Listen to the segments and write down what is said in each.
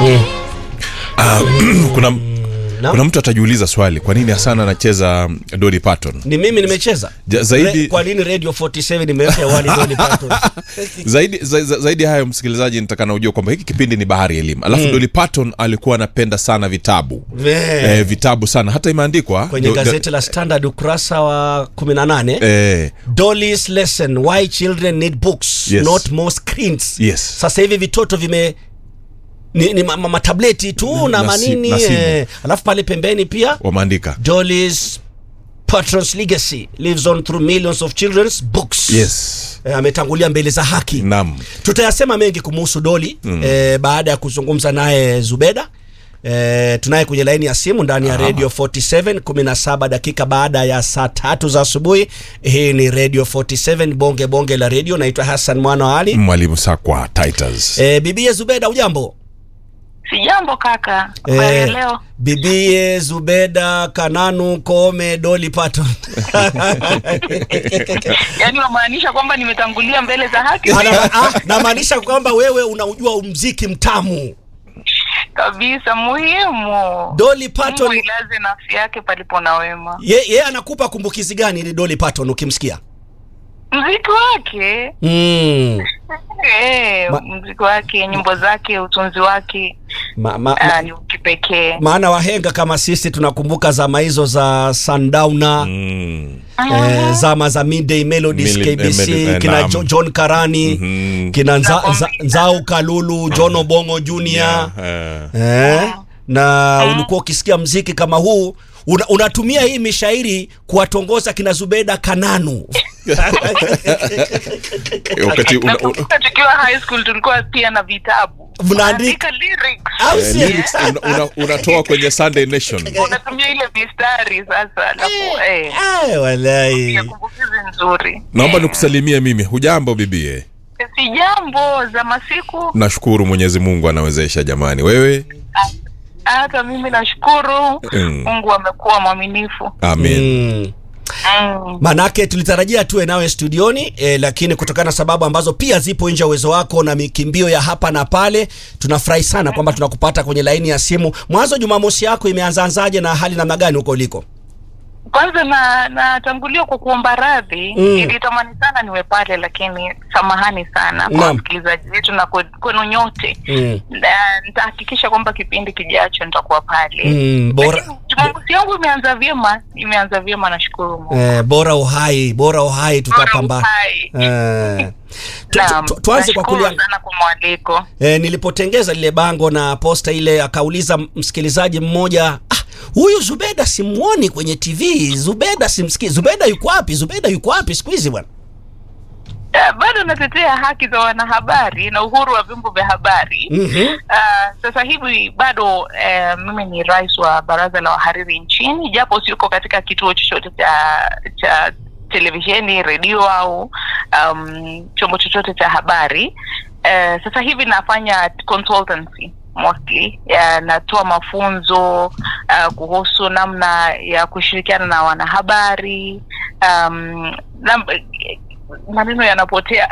kuna Na? kuna mtu atajiuliza swali kwa nini hasana anacheza Dolly Parton ni mimi nimecheza Ja, zaidi- Re, kwa nini radio 47 imeweka hewani Dolly Parton zaidi za, za, zaidi hayo msikilizaji nitaka na ujua kwamba hiki kipindi ni bahari ya elimu alafu Dolly Parton alikuwa anapenda sana vitabu Eh, eh, vitabu sana hata imeandikwa kwenye do- do- gazeti la Standard ukurasa wa 18 eh, Dolly's lesson why children need books Yes. not more screens Yes. sasa hivi vitoto vime ni, ni ma- ma- matableti tu na, na si- manini na simu. eh, alafu pale pembeni pia wameandika Dolly's Patron's legacy lives on through millions of children's books yes eh, ametangulia mbele za haki nam tutayasema mengi kumuhusu Doli mm. eh, baada ya kuzungumza naye Zubeda eh, tunaye kwenye laini ya simu ndani ya Aha. Radio 47 17 dakika baada ya saa tatu za asubuhi. Hii ni Radio 47 bonge bonge la radio. Naitwa Hassan Mwana wa Ali. mwalimu sakwa Titus Eh, bibie Zubeda, ujambo? Sijambo kaka, habari ya leo? bibie Zubeda Kananu Kome Doli Patton Yaani wamaanisha kwamba nimetangulia mbele za haki Ana- ah, namaanisha kwamba wewe unaujua mziki mtamu. kabisa, muhimu. Doli Mungu Patton ilaze nafsi yake palipo na wema. ye, ye anakupa kumbukizi gani ili Doli Patton ukimsikia? Mziki wake Mm. eh, Ma- mziki wake, nyimbo zake, utunzi wake Ma, ma, ah, ma, ni kipekee. maana wahenga kama sisi tunakumbuka zama hizo za Sundowner mm. eh, zama za Midday Melodies Mili- KBC eh, Meli- eh, kina naam. jo, John Karani Mhm. kina nza, Na nza, Bombi. Nzau Kalulu John Obongo Junior eh. eh, na ulikuwa ukisikia mziki kama huu una, unatumia hii mishairi kuwatongoza kina Zubeda Kananu wakati una, una, Nakumbuka tukiwa high school tulikuwa pia na vitabu. Mnaandika- Unaandika lyrics. Au eh, si- lyrics una, una, unatoa kwenye Sunday Nation Unatumia ile mistari sasa, alafu eh, Eh, walai ya kumbukizi nzuri. naomba nikusalimie mimi hujambo bibie Si jambo za masiku. nashukuru mwenyezi mungu anawezesha jamani wewe Hata mimi nashukuru Mm. Mungu amekuwa mwaminifu. amen mm. Mm. Manake tulitarajia tuwe nawe studioni eh, lakini kutokana na sababu ambazo pia zipo nje ya uwezo wako na mikimbio ya hapa na pale, tunafurahi sana kwamba tunakupata kwenye laini ya simu. Mwanzo Jumamosi yako imeanzaanzaje na hali namna gani huko uliko? Kwanza na natangulia kwa kuomba radhi Mm. nilitamani sana niwe pale, lakini samahani sana kwa Naam. wasikilizaji wetu na kwe- kwenu nyote. Mm. Na nitahakikisha kwamba kipindi kijacho nitakuwa pale. Mm, bora Lakini Jumamosi yangu imeanza vyema, imeanza vyema, nashukuru Mungu. eh, bora uhai, bora uhai Bora tutapamba. uhai. Eh, tu, Naam, tu, tu, tuanze kwa nashukuru kulia sana kwa mwaliko. E, nilipotengeza lile bango na posta ile, akauliza msikilizaji mmoja ah, huyu Zubeda simuoni kwenye TV, Zubeda simsikii. Zubeda yuko wapi? Zubeda yuko wapi siku hizi bwana? Eh, bado natetea haki za wanahabari na uhuru wa vyombo vya habari. Mhm. Ah, sasa hivi bado eh, mimi ni rais wa baraza la wahariri nchini, japo siko katika kituo chochote cha cha televisheni, redio au um, chombo chochote cha habari. Eh, sasa hivi nafanya consultancy mostly ya, natoa mafunzo uh, kuhusu namna ya kushirikiana na wanahabari um, nam, maneno yanapotea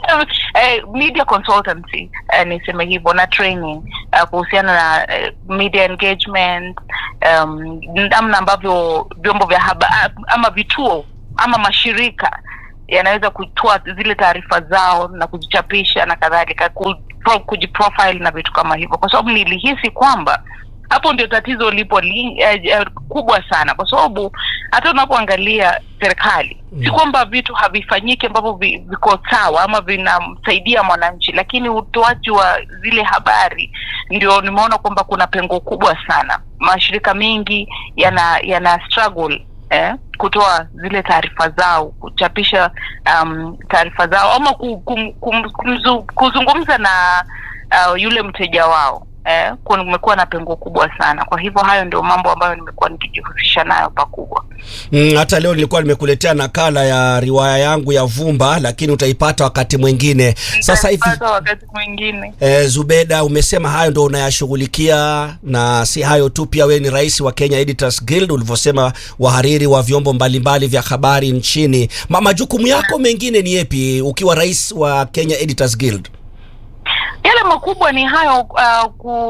eh, media consultancy eh, niseme hivyo na training eh, kuhusiana na eh, media engagement um, namna ambavyo vyombo vya habari ama vituo ama mashirika yanaweza kutoa zile taarifa zao na kuzichapisha na kadhalika ku- pro- kujiprofile na vitu kama hivyo kwa sababu nilihisi kwamba hapo ndio tatizo lipo li, eh, eh, kubwa sana kwa sababu hata unapoangalia serikali si kwamba vitu havifanyiki ambavyo vi, viko sawa ama vinamsaidia mwananchi lakini utoaji wa zile habari ndio nimeona kwamba kuna pengo kubwa sana mashirika mengi yana yana struggle eh, kutoa zile taarifa zao kuchapisha um, taarifa zao ama ku, kum, kum, kumzu, kuzungumza na uh, yule mteja wao eh, kumekuwa na pengo kubwa sana kwa hivyo hayo ndio mambo ambayo nimekuwa nikijihusisha nayo pakubwa Mm, hata leo nilikuwa nimekuletea nakala ya riwaya yangu ya Vumba, lakini utaipata wakati mwingine. Sasa hivi Nitapata wakati mwingine E, Zubeda, umesema hayo ndo unayashughulikia, na si hayo tu, pia wewe ni rais wa Kenya Editors Guild, ulivyosema, wahariri wa vyombo mbalimbali vya habari nchini. Ma, majukumu yako mengine ni yepi ukiwa rais wa Kenya Editors Guild? Yale makubwa ni hayo, uh,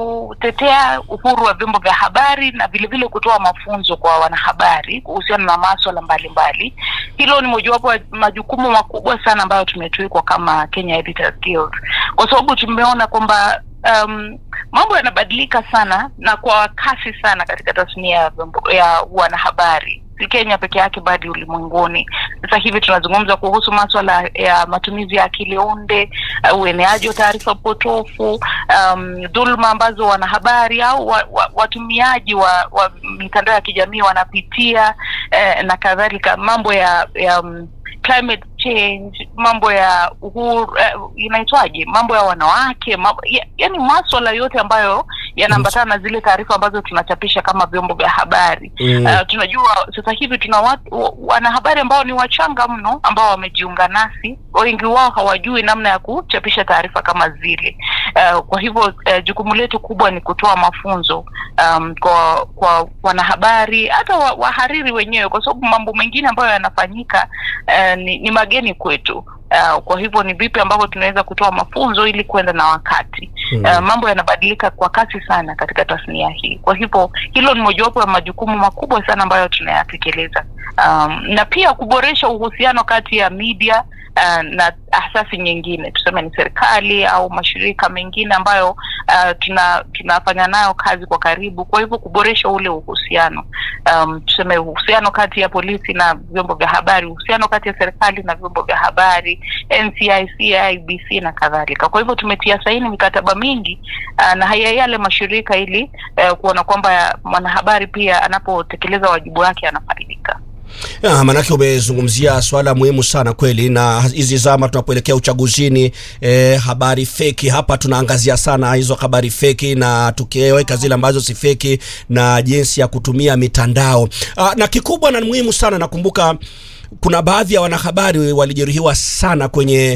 kutetea uhuru wa vyombo vya habari na vilevile kutoa mafunzo kwa wanahabari kuhusiana na maswala mbalimbali. Hilo ni mojawapo ya majukumu makubwa sana ambayo tumetwikwa kama Kenya Editors Guild, kwa sababu tumeona kwamba um, mambo yanabadilika sana na kwa kasi sana katika tasnia ya vyombo ya wanahabari si Kenya peke yake bali ulimwenguni. Sasa hivi tunazungumza kuhusu maswala ya matumizi ya akili unde, uh, ueneaji wa taarifa potofu, um, dhuluma ambazo wanahabari au wa, wa, watumiaji wa, wa mitandao ya kijamii wanapitia eh, na kadhalika, mambo ya, ya um, climate change, mambo ya uhuru eh, inaitwaje, mambo ya wanawake mambo, ya, yani maswala yote ambayo yanaambatana na zile taarifa ambazo tunachapisha kama vyombo vya habari Mm. Uh, tunajua sasa hivi tuna watu, wa- wanahabari ambao ni wachanga mno ambao wamejiunga nasi, wengi wao hawajui namna ya kuchapisha taarifa kama zile. Uh, kwa hivyo uh, jukumu letu kubwa ni kutoa mafunzo um, kwa kwa wanahabari hata wa, wahariri wenyewe, kwa sababu mambo mengine ambayo yanafanyika uh, ni, ni mageni kwetu. Uh, kwa hivyo ni vipi ambavyo tunaweza kutoa mafunzo ili kwenda na wakati Mm. uh, mambo yanabadilika kwa kasi sana katika tasnia hii. Kwa hivyo hilo ni mojawapo ya majukumu makubwa sana ambayo tunayatekeleza, um, na pia kuboresha uhusiano kati ya media uh, na asasi nyingine, tuseme ni serikali au mashirika mengine ambayo uh, tuna tunafanya nayo kazi kwa karibu. Kwa hivyo kuboresha ule uhusiano um, tuseme uhusiano kati ya polisi na vyombo vya habari, uhusiano kati ya serikali na vyombo vya habari, NCIC, IBC na kadhalika. Kwa hivyo tumetia saini mikataba mingi uh, na haya yale mashirika ili uh, kuona kwamba mwanahabari pia anapotekeleza wajibu wake anafaidika. Ya, manake umezungumzia swala muhimu sana kweli, na hizi zama tunapoelekea uchaguzini eh, habari feki hapa tunaangazia sana hizo habari feki, na tukiweka zile ambazo si feki na jinsi ya kutumia mitandao ah, na kikubwa na muhimu sana, nakumbuka kuna baadhi ya wanahabari walijeruhiwa sana kwenye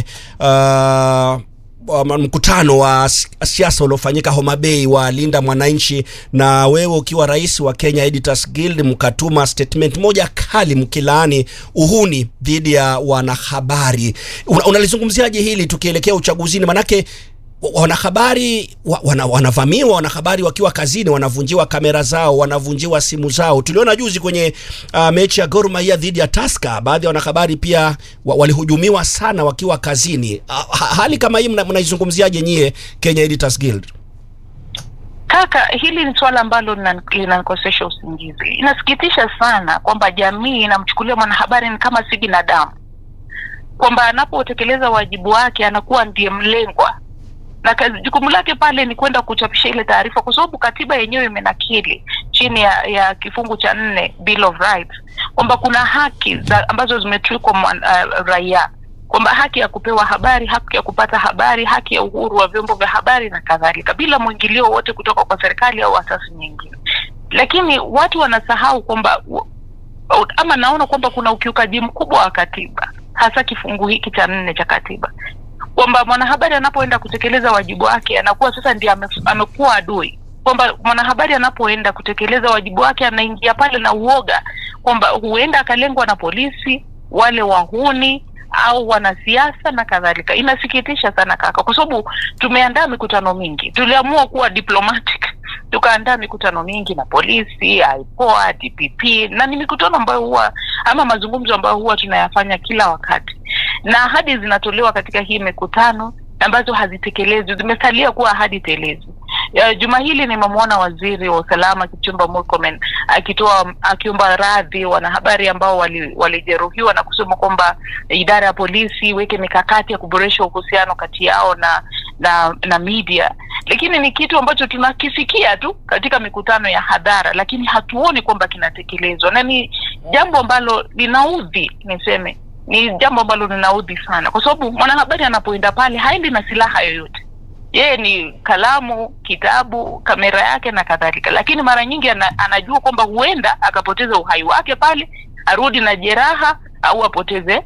ah, wa- mkutano wa s- siasa uliofanyika Homa Bay wa Linda Mwananchi, na wewe ukiwa rais wa Kenya Editors Guild mkatuma statement moja kali mkilaani uhuni dhidi ya wanahabari. Una- Unalizungumziaje hili tukielekea uchaguzini? Manake wa- wanahabari wa- wana, wanavamiwa, wanahabari wakiwa kazini wanavunjiwa kamera zao, wanavunjiwa simu zao. Tuliona juzi kwenye uh, mechi ya Gor Mahia dhidi ya Tusker, baadhi ya wanahabari pia wa, walihujumiwa sana wakiwa kazini. Uh, ha, hali kama hii mna- mnaizungumziaje nyie Kenya Editors Guild? Kaka, hili ni suala ambalo lina- linanikosesha usingizi. Inasikitisha sana kwamba jamii inamchukulia mwanahabari ni kama si binadamu, kwamba anapotekeleza wajibu wake anakuwa ndiye mlengwa na kazi, jukumu lake pale ni kwenda kuchapisha ile taarifa, kwa sababu katiba yenyewe imenakili chini ya, ya kifungu cha nne Bill of Rights kwamba kuna haki za, ambazo zimetwikwa mwan- uh, raia kwamba haki ya kupewa habari, haki ya kupata habari, haki ya uhuru wa vyombo vya habari na kadhalika, bila mwingilio wote kutoka kwa serikali au asasi nyingine. Lakini watu wanasahau kwamba u- u- ama naona kwamba kuna ukiukaji mkubwa wa katiba, hasa kifungu hiki cha nne cha katiba kwamba mwanahabari anapoenda kutekeleza wajibu wake anakuwa sasa ndiye ame, amekuwa adui kwamba mwanahabari anapoenda kutekeleza wajibu wake anaingia pale na uoga kwamba huenda akalengwa na polisi wale wahuni au wanasiasa na kadhalika. Inasikitisha sana kaka, kwa sababu tumeandaa mikutano mingi, tuliamua kuwa diplomatic tukaandaa mikutano mingi na polisi, IPOA, DPP na ni mikutano ambayo huwa ama mazungumzo ambayo huwa tunayafanya kila wakati, na ahadi zinatolewa katika hii mikutano ambazo hazitekelezwi, zimesalia kuwa ahadi telezi. Ya, Juma hili nimemwona waziri wa usalama Kipchumba Murkomen akitoa akiomba radhi wanahabari ambao wali- walijeruhiwa na kusema kwamba idara ya polisi iweke mikakati ya kuboresha uhusiano kati yao na na na media, lakini ni kitu ambacho tunakisikia tu katika mikutano ya hadhara, lakini hatuoni kwamba kinatekelezwa, na ni jambo ambalo linaudhi, niseme ni jambo ambalo linaudhi sana, kwa sababu mwanahabari anapoenda pale haendi na silaha yoyote yeye ni kalamu, kitabu, kamera yake na kadhalika, lakini mara nyingi ana, anajua kwamba huenda akapoteza uhai wake pale, arudi na jeraha au apoteze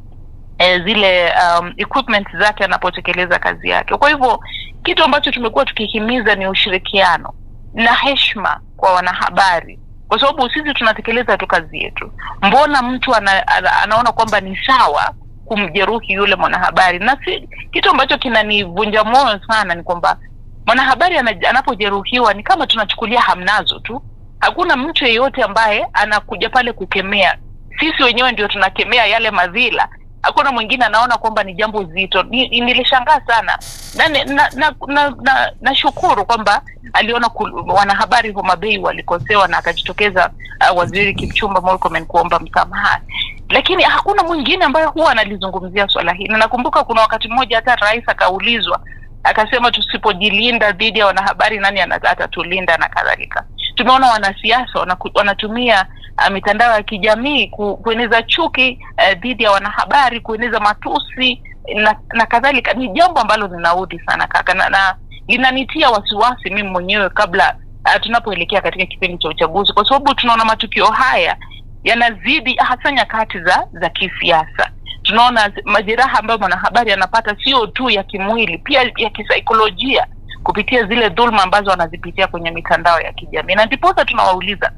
eh, zile um, equipment zake anapotekeleza kazi yake. Kwa hivyo kitu ambacho tumekuwa tukihimiza ni ushirikiano na heshima kwa wanahabari, kwa sababu sisi tunatekeleza tu kazi yetu. Mbona mtu ana, ana, anaona kwamba ni sawa kumjeruhi yule mwanahabari na si, kitu ambacho kinanivunja moyo sana ni kwamba mwanahabari ana- anapojeruhiwa ni kama tunachukulia hamnazo tu hakuna mtu yeyote ambaye anakuja pale kukemea sisi wenyewe ndio tunakemea yale madhila hakuna mwingine anaona kwamba ni jambo zito Ni- ni- nilishangaa sana na nashukuru na, na, na, na, nashukuru kwamba aliona kul- wanahabari Homa Bay walikosewa na akajitokeza uh, waziri Kipchumba Murkomen kuomba msamaha lakini hakuna mwingine ambaye huwa analizungumzia swala hili na nakumbuka kuna wakati mmoja hata rais akaulizwa akasema tusipojilinda dhidi ya wanahabari nani ana- atatulinda na kadhalika tumeona wanasiasa wanaku- wanatumia uh, mitandao ya kijamii ku, kueneza chuki uh, dhidi ya wanahabari kueneza matusi na, na kadhalika ni jambo ambalo linaudhi sana kaka na, na linanitia wasiwasi mimi mwenyewe kabla uh, tunapoelekea katika kipindi cha uchaguzi kwa sababu tunaona matukio haya yanazidi hasa nyakati za za kisiasa tunaona majeraha ambayo mwanahabari anapata sio tu ya kimwili pia ya kisaikolojia kupitia zile dhulma ambazo wanazipitia kwenye mitandao ya kijamii na ndiposa tunawauliza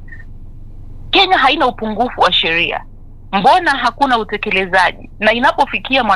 kenya haina upungufu wa sheria mbona hakuna utekelezaji na inapofikia mwana